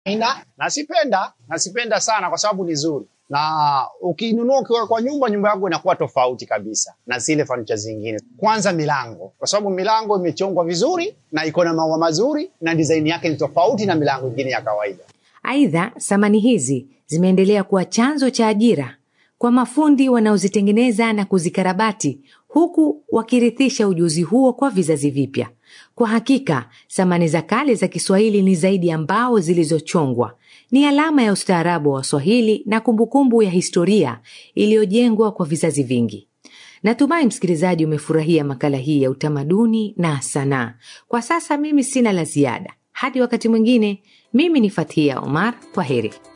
ina nasipenda nasipenda sana kwa sababu ni zuri na ukinunua ukiwa kwa nyumba nyumba yako inakuwa tofauti kabisa na zile fanicha zingine kwanza milango kwa sababu milango imechongwa vizuri na iko na maua mazuri na design yake ni tofauti na milango ingine ya kawaida Aidha, samani hizi zimeendelea kuwa chanzo cha ajira kwa mafundi wanaozitengeneza na kuzikarabati, huku wakirithisha ujuzi huo kwa vizazi vipya. Kwa hakika, samani za kale za Kiswahili ni zaidi ya mbao zilizochongwa, ni alama ya ustaarabu wa Waswahili na kumbukumbu ya historia iliyojengwa kwa vizazi vingi. Natumai msikilizaji umefurahia makala hii ya utamaduni na sanaa. Kwa sasa mimi sina la ziada. Hadi wakati mwingine, mimi ni Fathia Omar. Kwa heri.